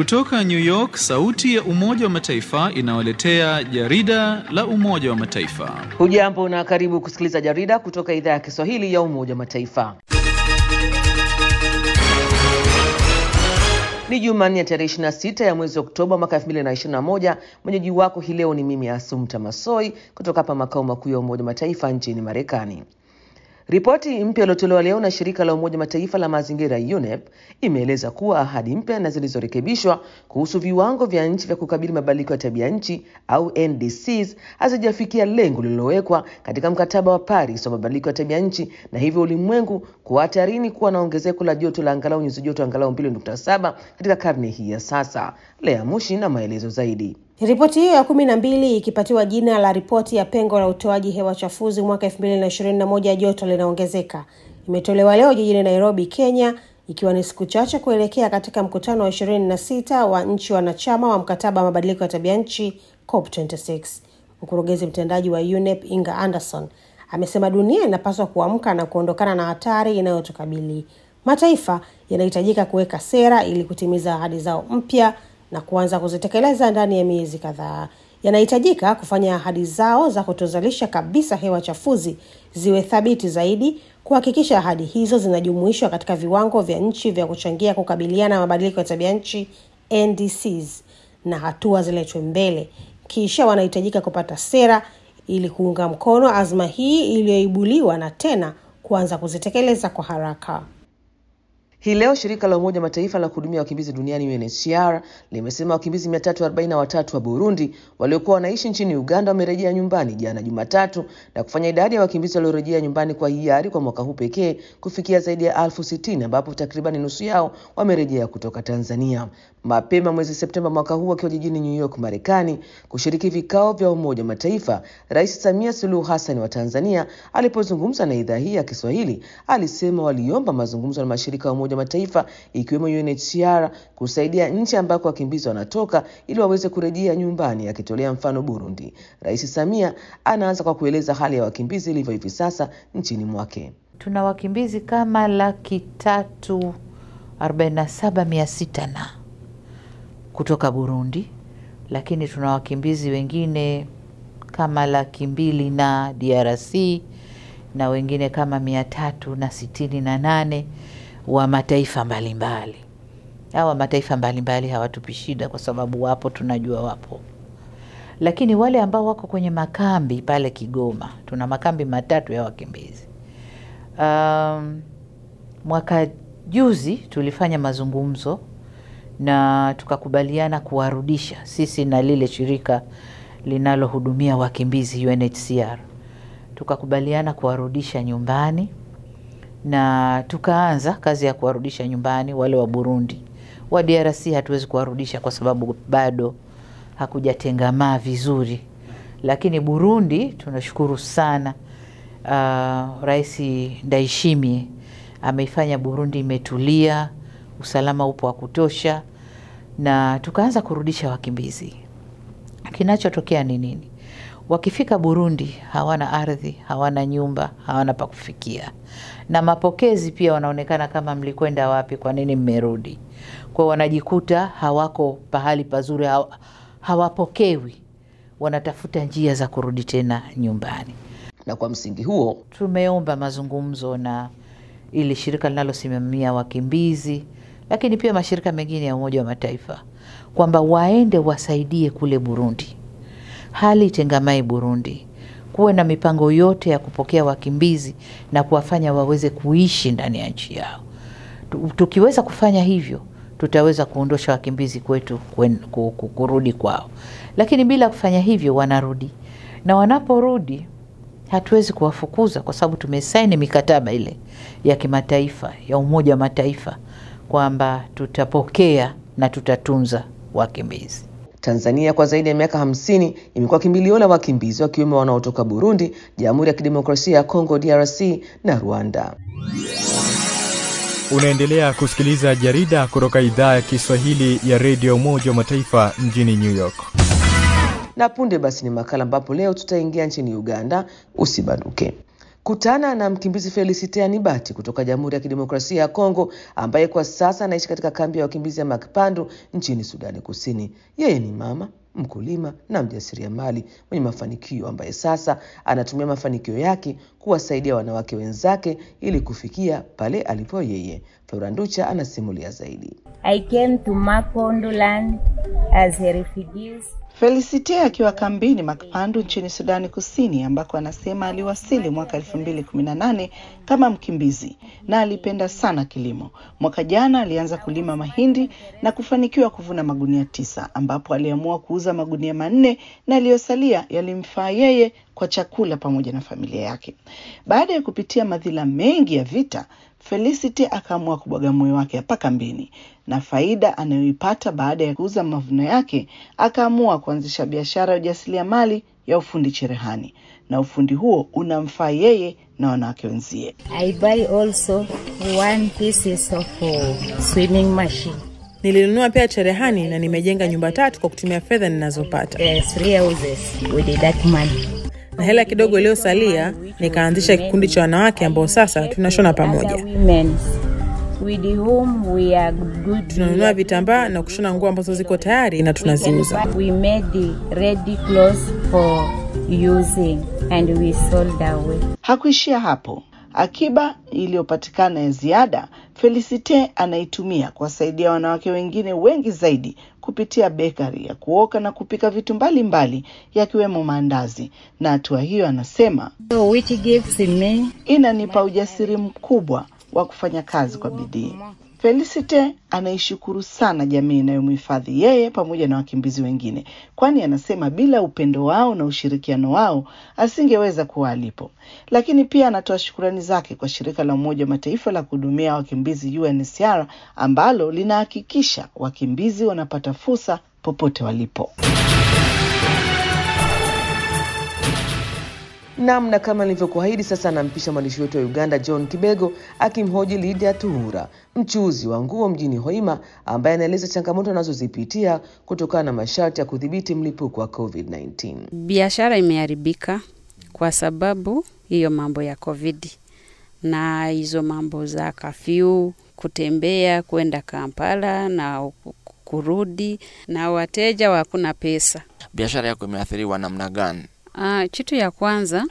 Kutoka New York, sauti ya Umoja wa Mataifa inawaletea jarida la Umoja wa Mataifa. Hujambo na karibu kusikiliza jarida kutoka idhaa ya Kiswahili ya Umoja wa Mataifa. Ni Jumanne ya tarehe 26 ya mwezi Oktoba mwaka 2021. Mwenyeji wako hii leo ni mimi Asumta Masoi kutoka hapa makao makuu ya Umoja wa Mataifa nchini Marekani. Ripoti mpya iliyotolewa leo na shirika la Umoja Mataifa la mazingira UNEP imeeleza kuwa ahadi mpya na zilizorekebishwa kuhusu viwango vya nchi vya kukabili mabadiliko ya tabia nchi au NDCs hazijafikia lengo lililowekwa katika mkataba wa Paris wa mabadiliko ya tabia nchi, na hivyo ulimwengu kuwa hatarini kuwa na ongezeko la joto la angalau nyuzi joto angalau 2.7 katika karne hii ya sasa. Lea Mushi na maelezo zaidi. Ripoti hiyo ya kumi na mbili ikipatiwa jina la ripoti ya pengo la utoaji hewa chafuzi mwaka elfu mbili na ishirini na moja joto linaongezeka imetolewa leo jijini Nairobi, Kenya, ikiwa ni siku chache kuelekea katika mkutano wa ishirini na sita wa nchi wanachama wa mkataba wa mabadiliko ya tabia nchi COP26. Mkurugenzi mtendaji wa UNEP Inga Anderson amesema dunia inapaswa kuamka na kuondokana na hatari inayotukabili. Mataifa yanahitajika kuweka sera ili kutimiza ahadi zao mpya na kuanza kuzitekeleza ndani ya miezi kadhaa. Yanahitajika kufanya ahadi zao za kutozalisha kabisa hewa chafuzi ziwe thabiti zaidi, kuhakikisha ahadi hizo zinajumuishwa katika viwango vya nchi vya kuchangia kukabiliana na mabadiliko ya tabia nchi NDCs, na hatua ziletwe mbele. Kisha wanahitajika kupata sera ili kuunga mkono azma hii iliyoibuliwa na tena kuanza kuzitekeleza kwa haraka. Hii leo shirika la Umoja Mataifa la kuhudumia wakimbizi duniani UNHCR limesema wakimbizi 343 wa Burundi waliokuwa wanaishi nchini Uganda wamerejea nyumbani jana Jumatatu na kufanya idadi ya wakimbizi waliorejea nyumbani kwa hiari kwa mwaka huu pekee kufikia zaidi ya elfu sitini ambapo takribani nusu yao wamerejea kutoka Tanzania. Mapema mwezi Septemba mwaka huu akiwa jijini New York, Marekani, kushiriki vikao vya Umoja Mataifa, Rais Samia Suluhu Hassan wa Tanzania alipozungumza na idhaa hii ya Kiswahili alisema waliomba mazungumzo na mashirika ya Umoja Mataifa ikiwemo UNHCR kusaidia nchi ambako wakimbizi wanatoka ili waweze kurejea nyumbani, akitolea mfano Burundi. Rais Samia anaanza kwa kueleza hali ya wakimbizi ilivyo hivi sasa nchini mwake. Tuna wakimbizi kama laki tatu arobaini na saba mia sita na kutoka Burundi, lakini tuna wakimbizi wengine kama laki mbili na DRC na wengine kama mia tatu na sitini na nane wa mataifa mbalimbali. Hawa mataifa mbalimbali hawatupi shida kwa sababu wapo, tunajua wapo, lakini wale ambao wako kwenye makambi pale Kigoma, tuna makambi matatu ya wakimbizi. Um, mwaka juzi tulifanya mazungumzo na tukakubaliana kuwarudisha sisi na lile shirika linalohudumia wakimbizi UNHCR, tukakubaliana kuwarudisha nyumbani na tukaanza kazi ya kuwarudisha nyumbani wale wa Burundi. Wa DRC hatuwezi kuwarudisha kwa sababu bado hakujatengamaa vizuri, lakini Burundi tunashukuru sana. Uh, Rais Ndayishimiye ameifanya Burundi imetulia, usalama upo wa kutosha, na tukaanza kurudisha wakimbizi. Kinachotokea ni nini? Wakifika Burundi hawana ardhi, hawana nyumba, hawana pa kufikia, na mapokezi pia wanaonekana kama mlikwenda wapi? Kwa nini mmerudi? Kwa wanajikuta hawako pahali pazuri, hawapokewi, wanatafuta njia za kurudi tena nyumbani. Na kwa msingi huo tumeomba mazungumzo na ili shirika linalosimamia wakimbizi, lakini pia mashirika mengine ya Umoja wa Mataifa kwamba waende wasaidie kule Burundi hali itengamai Burundi, kuwe na mipango yote ya kupokea wakimbizi na kuwafanya waweze kuishi ndani ya nchi yao. Tukiweza kufanya hivyo, tutaweza kuondosha wakimbizi kwetu kwen, kurudi kwao, lakini bila kufanya hivyo wanarudi, na wanaporudi hatuwezi kuwafukuza kwa sababu tumesaini mikataba ile ya kimataifa ya Umoja wa Mataifa kwamba tutapokea na tutatunza wakimbizi. Tanzania kwa zaidi ya miaka hamsini imekuwa kimbilio la wakimbizi wakiwemo wanaotoka Burundi, Jamhuri ya Kidemokrasia ya Kongo DRC na Rwanda. Unaendelea kusikiliza jarida kutoka idhaa ya Kiswahili ya redio Umoja wa Mataifa mjini New York. Na punde basi ni makala ambapo leo tutaingia nchini Uganda. Usibanduke. Kutana na mkimbizi Felicite Anibati kutoka Jamhuri ya Kidemokrasia ya Kongo ambaye kwa sasa anaishi katika kambi ya wakimbizi ya Makpandu nchini Sudani Kusini. Yeye ni mama mkulima na mjasiriamali mwenye mafanikio ambaye sasa anatumia mafanikio yake kuwasaidia wanawake wenzake ili kufikia pale alipo yeye. Floranducha anasimulia zaidi. I came to Mapondoland as a refugees. Felicite akiwa kambini Makpandu nchini Sudani Kusini ambako anasema aliwasili mwaka elfu mbili kumi na nane kama mkimbizi na alipenda sana kilimo. Mwaka jana alianza kulima mahindi na kufanikiwa kuvuna magunia tisa ambapo aliamua kuuza magunia manne na aliyosalia yalimfaa yeye kwa chakula pamoja na familia yake. Baada ya kupitia madhila mengi ya vita, Felicity akaamua kubwaga moyo wake hapa kambini na faida anayoipata baada ya kuuza mavuno yake, akaamua kuanzisha biashara ya ujasiriamali ya ufundi cherehani, na ufundi huo unamfaa yeye na wanawake wenzie. I buy also one pieces of uh, swimming machine. Nilinunua pia cherehani na nimejenga nyumba tatu kwa kutumia fedha ninazopata, Uh, three houses with that money. na hela kidogo iliyosalia nikaanzisha kikundi cha wanawake ambao sasa tunashona pamoja. Other women with whom we are good. Tunanunua vitambaa na kushona nguo ambazo ziko tayari na tunaziuza. We made the ready clothes for using and we sold away. Hakuishia hapo. Akiba iliyopatikana ya ziada, Felicite anaitumia kuwasaidia wanawake wengine wengi zaidi kupitia bekari ya kuoka na kupika vitu mbalimbali yakiwemo maandazi, na hatua hiyo anasema So which gives me inanipa ujasiri mkubwa wa kufanya kazi kwa bidii. Felicite anaishukuru sana jamii inayomhifadhi yeye pamoja na wakimbizi wengine, kwani anasema bila upendo wao na ushirikiano wao asingeweza kuwa alipo. Lakini pia anatoa shukurani zake kwa shirika la Umoja wa Mataifa la kuhudumia wakimbizi UNHCR ambalo linahakikisha wakimbizi wanapata fursa popote walipo. Nam, na kama nilivyokuahidi, sasa anampisha mwandishi wetu wa Uganda John Kibego akimhoji Lydia Tuhura, mchuuzi wa nguo mjini Hoima, ambaye anaeleza changamoto anazozipitia kutokana na masharti ya kudhibiti mlipuko wa COVID-19. Biashara imeharibika kwa sababu hiyo mambo ya COVID na hizo mambo za kafyu, kutembea kwenda Kampala na kurudi, na wateja hakuna pesa. Biashara yako imeathiriwa namna gani? Uh, kitu ya kwanza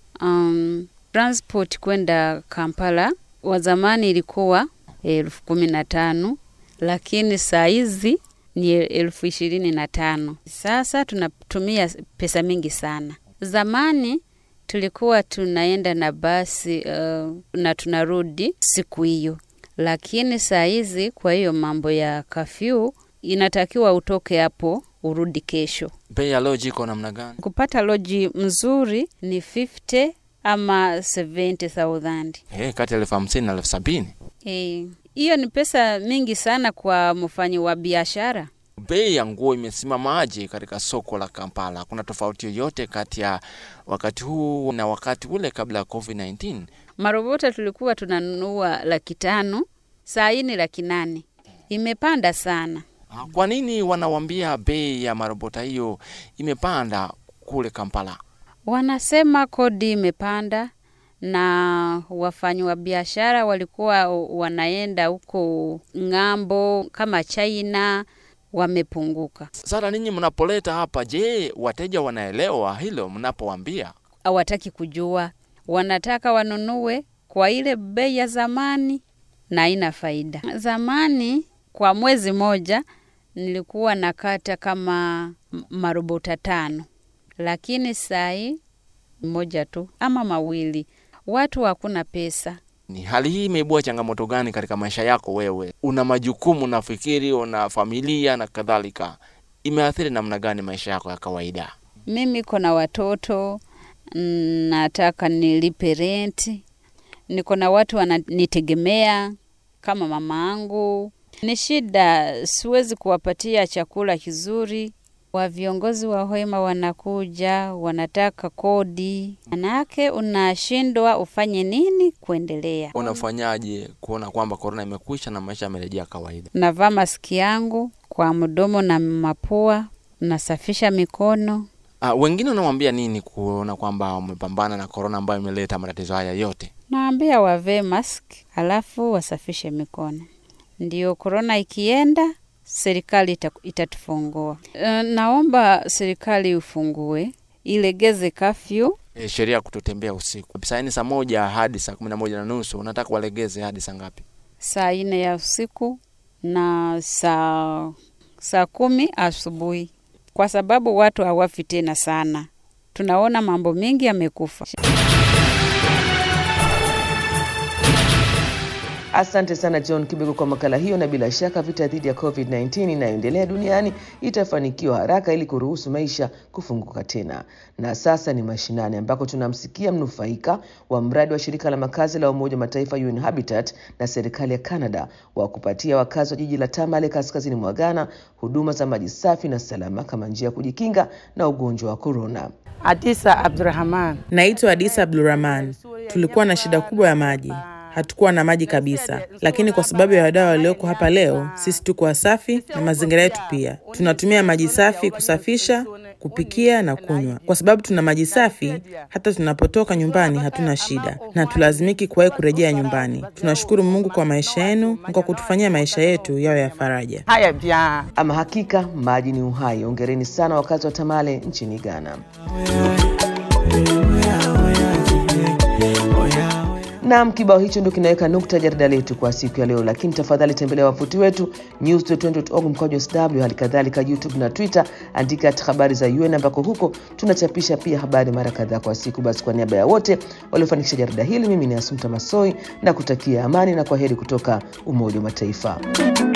um, transport kwenda Kampala wa zamani ilikuwa elfu kumi na tano lakini saa hizi ni elfu ishirini na tano. Sasa tunatumia pesa mingi sana. Zamani tulikuwa tunaenda na basi uh, na tunarudi siku hiyo, lakini saa hizi kwa hiyo mambo ya kafyu inatakiwa utoke hapo urudi kesho. Bei ya loji iko namna gani? Kupata loji mzuri ni 50 ama 70,000. Hey, kati ya elfu hamsini na elfu sabini Eh, hiyo ni pesa mingi sana kwa mfanyi wa biashara. Bei ya nguo imesimamaje katika soko la Kampala? Kuna tofauti yoyote kati ya wakati huu na wakati ule kabla ya COVID-19? Marobota tulikuwa tunanunua laki tano, saa hii ni laki nane. Imepanda sana. Kwa nini wanawambia bei ya marobota hiyo imepanda kule Kampala? Wanasema kodi imepanda na wafanyi wa biashara walikuwa wanaenda huko ng'ambo kama China wamepunguka. Sasa ninyi mnapoleta hapa, je, wateja wanaelewa hilo mnapowambia? Hawataki kujua, wanataka wanunue kwa ile bei ya zamani na haina faida. Zamani kwa mwezi moja nilikuwa nakata kama marobota tano, lakini sai moja tu ama mawili. Watu hakuna pesa. Ni hali hii imeibua changamoto gani katika maisha yako wewe? Una majukumu, nafikiri una familia na kadhalika, imeathiri namna gani maisha yako ya kawaida? Mimi kona watoto, nataka nilipe renti, niko na watu wananitegemea kama mama angu. Ni shida, siwezi kuwapatia chakula kizuri. Wa viongozi wa Hoima wanakuja wanataka kodi, manake unashindwa ufanye nini kuendelea. Unafanyaje kuona kwamba korona imekwisha na maisha yamerejea kawaida? Navaa maski yangu kwa mdomo na mapua, nasafisha mikono. Uh, wengine unamwambia nini kuona kwamba umepambana na korona ambayo imeleta matatizo haya yote? Naambia wavee mask alafu wasafishe mikono, ndio korona ikienda serikali ita, itatufungua. E, naomba serikali ufungue, ilegeze kafyu. E, sheria ya kutotembea usiku saa nne saa moja hadi saa kumi na moja na nusu unataka walegeze hadi saa ngapi? Saa nne ya usiku na saa saa kumi asubuhi, kwa sababu watu hawafi tena sana. Tunaona mambo mengi yamekufa. Asante sana John Kibego kwa makala hiyo, na bila shaka vita dhidi ya COVID-19 inayoendelea duniani itafanikiwa haraka ili kuruhusu maisha kufunguka tena. Na sasa ni mashinani, ambako tunamsikia mnufaika wa mradi wa shirika la makazi la Umoja wa Mataifa UN Habitat na serikali ya Canada wa kupatia wakazi wa jiji la Tamale kaskazini mwa Ghana huduma za maji safi na salama kama njia ya kujikinga na ugonjwa wa korona. Adisa Abdurrahman. Naitwa Adisa Abdurrahman. Tulikuwa na shida kubwa ya maji hatukuwa na maji kabisa, lakini kwa sababu ya wadau walioko hapa leo, sisi tuko wasafi na mazingira yetu pia. Tunatumia maji safi kusafisha, kupikia na kunywa. Kwa sababu tuna maji safi, hata tunapotoka nyumbani hatuna shida na tulazimiki kuwahi kurejea nyumbani. Tunashukuru Mungu kwa maisha yenu na kwa kutufanyia maisha yetu yawe ya faraja. Haya bia. Ama hakika maji ni uhai. Ongereni sana wakazi wa Tamale nchini Ghana. Naam, kibao hicho ndio kinaweka nukta jarida letu kwa siku ya leo, lakini tafadhali tembelea wavuti wetu news.org mkwaju sw, hali kadhalika YouTube na Twitter, andika at habari za UN, ambako huko tunachapisha pia habari mara kadhaa kwa siku. Basi kwa niaba ya wote waliofanikisha jarida hili, mimi ni Asumta Masoi na kutakia amani na kwa heri kutoka Umoja wa Mataifa.